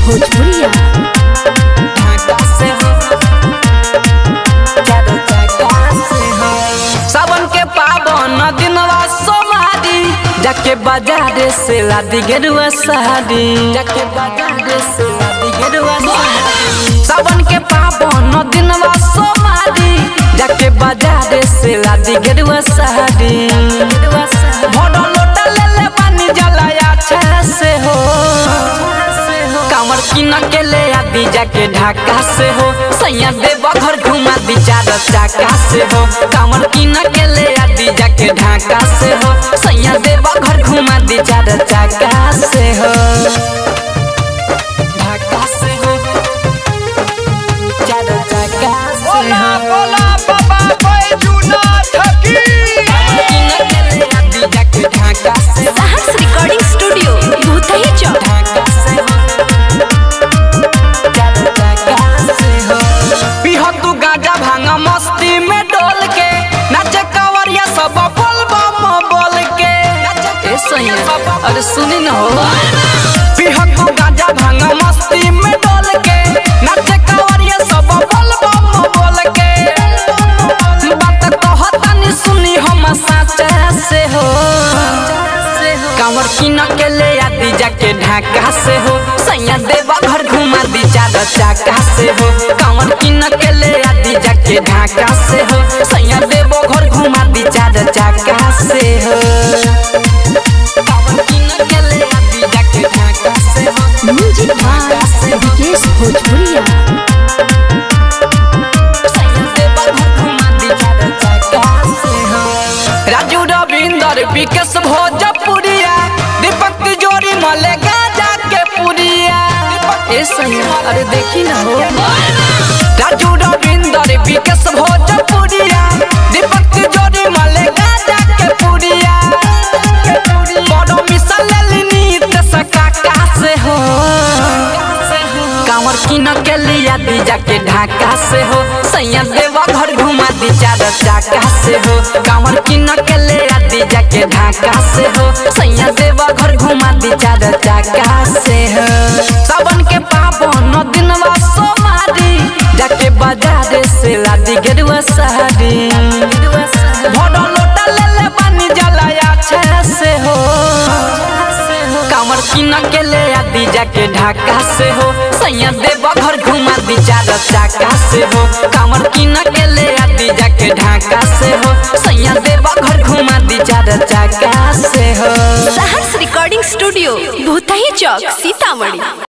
भोजपुरिया ढाका से हो चारो ढाका से हो सावन के पावन दिनवा सोमारी जाके बाजार से लादी गेरुआ साड़ी जाके बाजार से लादी गेरुआ साड़ी सावन के पावन दिनवा सोमारी जाके बाजार से लादी गेरुआ साड़ी गेरुआ साड़ी भोडो लोटा ले ले पानी जलाया छे से हो कांवर किन के ले आदि जाके ढाका से हो सैया देव घर घुमा दी चार चाका से हो कांवर किन के ले आदि जाके ढाका से हो सैया देव घर घुमा दी चार चाका से हो ढाका से हो चार चाका से बोला हो बोला बाबा बैजूनाथ की किन के ले आदि जाके ढाका से हो साहस रिकॉर्डिंग स्टूडियो भूतही चौक ढाका से हो चार चाका से हो पीह तू गाजा भांगा मस्ती में डोल के नाचे कावरिया सब बोल बम बोल के ए सैया अरे सुनी न हो पीह तू गाजा भांगा मस्ती में डोल के नाचे कावरिया सब बोल बम बोल के बात कहतानी सुनी हम साचा से हो कांवर किन के ले आदि जाके ढाका से हो सैया देवा घर घुमा दी चार चाका से हो कांवर किन के ले आदि जाके ढाका से हो सैया देवो घर घुमा दी चार चाका से हो कांवर किन के ले आदि जाके ढाका से हो म्यूजिक बाय विकेश भोजपुरिया सैया देवा घर घुमा दी चार चाका से हो राजू रविंदर विकेश भोजपुरिया दीपक तिजोरी मले गाजा के पुरिया ए सैया अरे देखी ना हो राजू रविंदर विकेश भोजपुरिया दीपक तिजोरी मले गाजा के पुरिया बड़ो मिसल लेलिनी तसका का से हो कांवर किन के लिया दी जाके ढाका से हो सैया देवा घर घुमा दी चार चाका से हो कांवर किन के लिया दी जाके ढाका से हो सैया देवा घर घुमा दी चार चाका से हो सावन के पावन दिनवा सोमारी जाके बाजार से लादी गेरुआ साड़ी भोडो लोटा ले ले पानी जलाया छे से हो कांवर किन के ले आदि जाके ढाका से हो सैया देव घर घुमा दी चार चाका से हो कांवर किन के ले आदि जाके ढाका से हो सैया देव घर घुमा दी चार चाका से हो साहस रिकॉर्डिंग स्टूडियो भूतही चौक सीतामढ़ी